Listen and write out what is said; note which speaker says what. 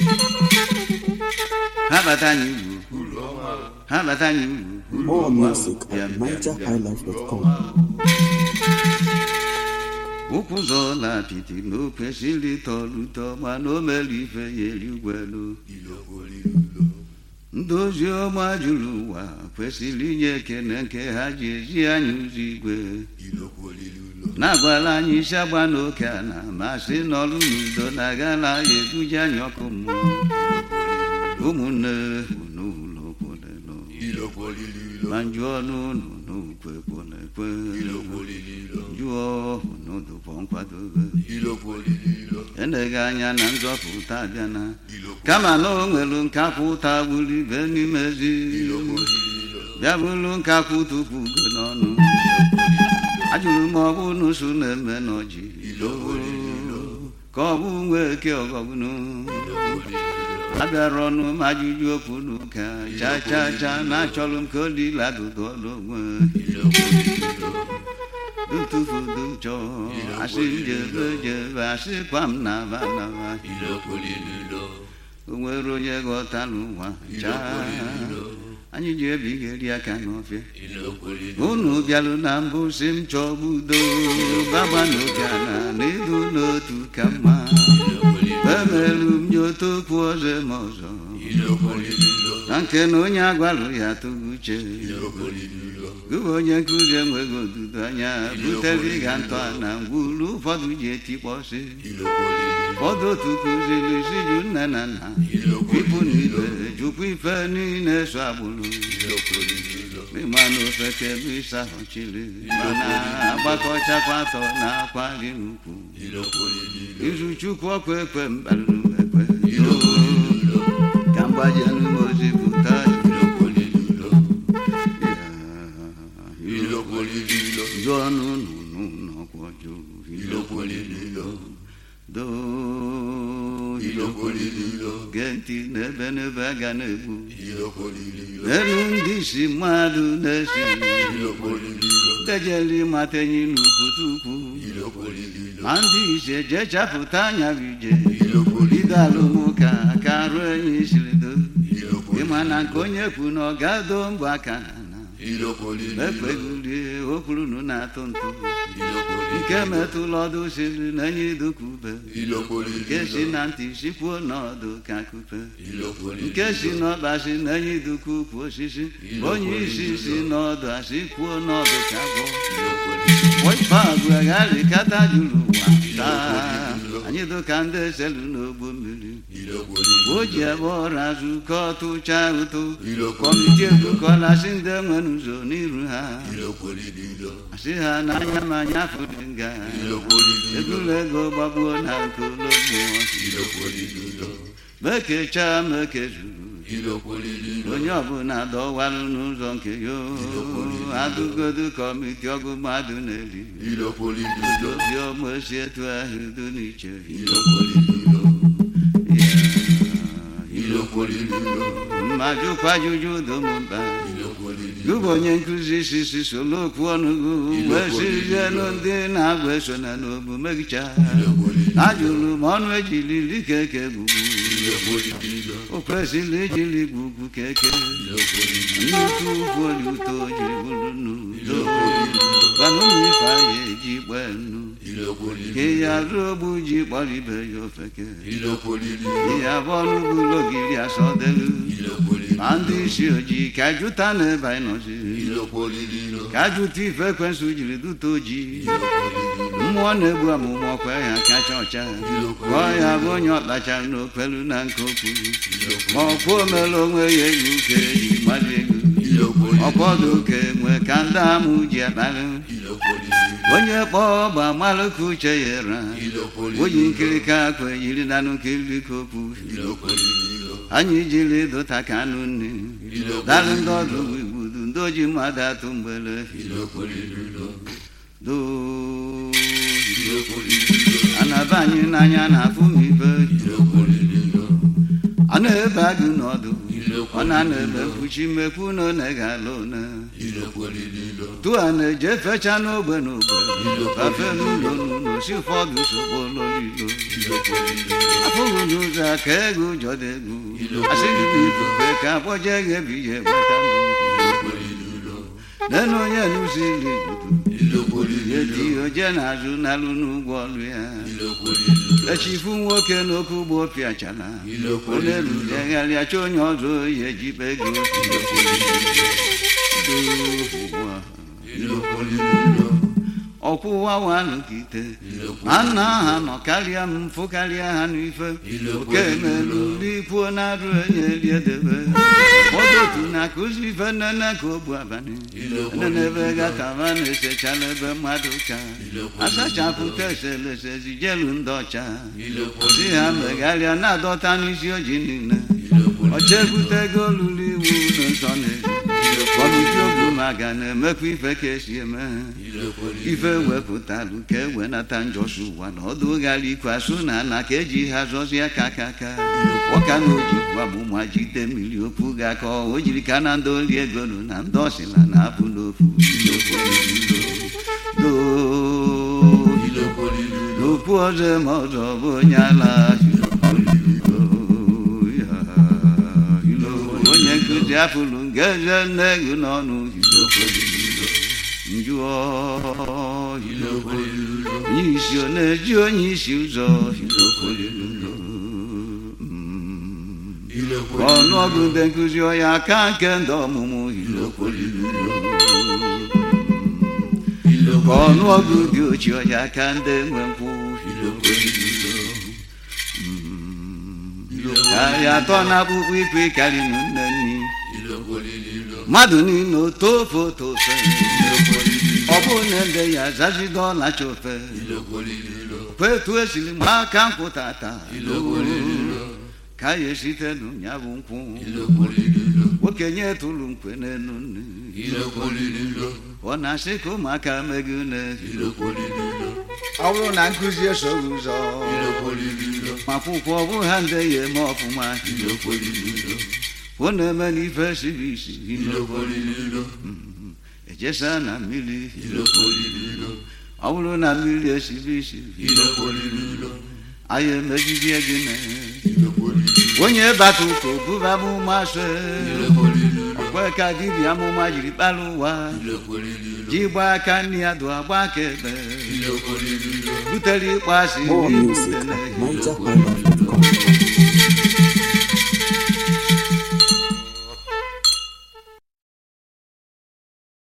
Speaker 1: ha bata anyị ugwu
Speaker 2: uru ọma
Speaker 1: ha bata anyị ugwu
Speaker 3: More music
Speaker 1: Bịa,
Speaker 3: at
Speaker 1: bịa,
Speaker 3: NigerHighlife.com.
Speaker 1: ụkwụ ụzọ na apịtị na o kwesịrị tọrọ ụtọ mana o mere ife ya erigwelu ndị ozi ọma juru ụwa kwesịrị inye ekene nke ha ji ezi anyị ụzọ igwe na-agwala anyị isi agba n'oke ala ma sị n'ọrụ n'udo na agala ya eduje anyị ọkụ mmụọ ụmụnne unu ụlọ kwolelo ma njụọ n'ụnụ n'ukwe kwolekwe jụọ unu dụpọ nkwadobe eneghị anya na nzọpụta abịana kama na o nwere nkapụta gburu ibe n'ime ezi bịa bụrụ nkapụ tupu ugo n'ọnụ ajụrụ m ọ bụ n'ụsụ na-eme n'ọjị ka ọ bụ nwa eke ọgọgụnụ abịara ọnụ m ajụjụ okwu n'ụka cha cha cha na achọrọ m ka o dịla dụdụ ọrụ onwe dutufudu chọ asị jebe jebe asịkwa m naba naba o nwere onye ghọta n'ụwa chaa anyị ji ebigheri aka n'ọfịa unu bịalụ na mbụ si m chọba udo baba n'obiana na ịdụ n'otu ka mma emelu m nye otu okwu ọzọ eme ọzọ na nke na onye agwalụ ya tụghị uche gụwa onye nkụzi enweghị odudo anya butere ịga ntọ na ngwuru ụfọdụ ji etikpọsị ụfọdụ otu kụziri si ju nne na nna ịpụ na ibe jụkwa ife niile so agbụrụ ịma na ofeke bụ ịsa ọchịrị mana agbakọchakwa atọ na akwa gị n'ukwu izu chukwu ọkwa ekwe mkparịrị ekwe ka mgbaje n'ime ozi pụta jụọ n'ụnụ n'ọkwọ jụụ do gee ntị n'ebe n'ebe a ga na-egbu elu ndị isi mmadụ na-esi dejeli mata enyi n'ukwute ukwu ma ndị ise jee chapụta anya bụ ije bido alụmụka ka arụ enyi siri do ịma na nke onye kwu na ọ ga-ado mbọ aka na ekpegulie okwurunu na-atụ ntụ nke metụla ọdụ siri na enyi dukube nke si na ntị sikwuo n'ọdụ ka kupe nke si n'ọba si na enyi duku ukwu osisi onye isi si n'ọdụ asị kwuo n'ọdụ ka gwọ ife agụgharị kata juru ụwa taa anyị dụka ndị eselu n'ogbo mmiri o ji ebe ọrụ azụ ka ọtụcha ụtụ kọmiti ebukọla si ndị nwere ụzọ n'iru ha asị ha n'anya ma anya fụdị nga egwuru ego gbagbuo na nke ụlọ mmụọ mekechaa mekezuru onye ọbụla dọwarụ n'ụzọ nke ya adụgodu kọmiti ọgụ mmadụ na-eri obi ọma esi etu ahụ do n'iche mmadụ kwajuju domba gụbụ onye nkụzi sisi solo okwu ọnụgụ wee sizielu ndị na-agba eso na n'obu megicha ajụrụ m ọnụ ejiriri keke gbugbu o kwesịrị ijiri gbugbu keke nnukwu ukwu oli ụtọ jiri bụrụ n'udo gwana ụmụ ife anyị eji gbee nnu ke ya ruo ogbu ji kpọrọ ibe ya ofeke ihe abụọ n'ugwulo ogiri asọdelu ma ndị isi ojii ka jụta n'ebe anyị nọzi ka jụta ife ekwensụ jiri duta ojii mmụọ na-egbu amụmụ ọkwa ya kacha ọcha gụọ ya bụ onye ọkpachara n'okpelu na nke okwu ma ọkwa omere onwe ya ego uke jiri mmadụ ego ọkpọdụ uke nwe ka ndị amụ ji akparị onye kpọọ ọgba malụ ka uche ya ra oyi nkirika akwa yiri na nkiri ka okwu anyị jiri dụta ka anụ nne dalụ ndị ọdụ igbudu ndị oji mmadụ atụ mgbele do anaba anyị n'anya na-afụ m ibe ọ na-ebe agụ n'ọdụ ọ na-ana ebe mkpuchi mekwu na one ga-ala one tụa na-eje fecha n'ogbe n'ogbe fafe n'ụlọ n'ụlọ si ụfọdụ sogbo ụlọ n'ilo afụghị n'ụzọ ụzọ ka ego jọda egwu asị gị na ifufe ka akpọje gị ebi ihe gbata nenu onye nụzili edi oje na-azụ n'alụ n'ụgwọ ọlụ ya echifu nwoke n'okwu ugbo pịachala onye lulegharịa chọ onye ọzọ oyi ejibe ego ọkwụwa wanụ ka ite ma nna ha nọ karịa m mfụ karịa ha n'ife oke melu lipuo na-arụ onye riedebe odotu na-akụzi ife nnene ka ogbu abalị nenebe gataba na-esecha n'ebe mmadụ ka asachapụta eselese zijelu ndị ọcha si ha megharịa na-adọta n'isi oji niile ọcha ebutego olulu iwu n'ụzọ na-eji kọmiti ogbumaga na-emekwa ife ka esi eme ife wepụtalụ ka e wenata njọsi ụwa na ọdụ ghara ikwasu na ala ka eji ha zọzie ka aka aka ọka na ojikwa mụma jide mmiri okwu ga ka o jiri ka na ndị oli egolu na ndị ọsịla na apụ n'ofu n'okwu ọzọ ma ọzọ bụ onye ala onye nkụzi afụlụ ngeze nne gị n'ọnụ njụọ onye isi ọ na-eji onye isi ụzọ ọnụọgụ ndị nkụzi ọya aka nke ndị ọmụmụ ka ọnụọgụ dị ochie ọya aka ndị nwe nkwụ karịa atọ na akpụkpọ ikwe karịrị nne nni mmadụ niile otofe otofe ọ bụ na ndị ya zazido ọlacha ofe kwetu esiri mgbe aka nkwụ tata ka ya esite n'ụnya bụ nkwụ okenye tụrụ nkwe n'elu nne ọ na-asị ka ụmụaka megị une ọ bụrụ na nkụzi esoghị ụzọ ma akwụkwọ ọ bụ ha ndị ya eme ọfụma ọ na-eme n'ife siri isi ejesa na mmiri ọ bụrụ na mmiri esiri isi anyị emejidie gị na onye bata ụka obuba amụma so ọkwe ka dibịa amụma jiri kpara ụwa ji gbaa aka nne ya dụ agba aka ebe butere ịkpọ asị
Speaker 2: More music at NigerHighlife.com.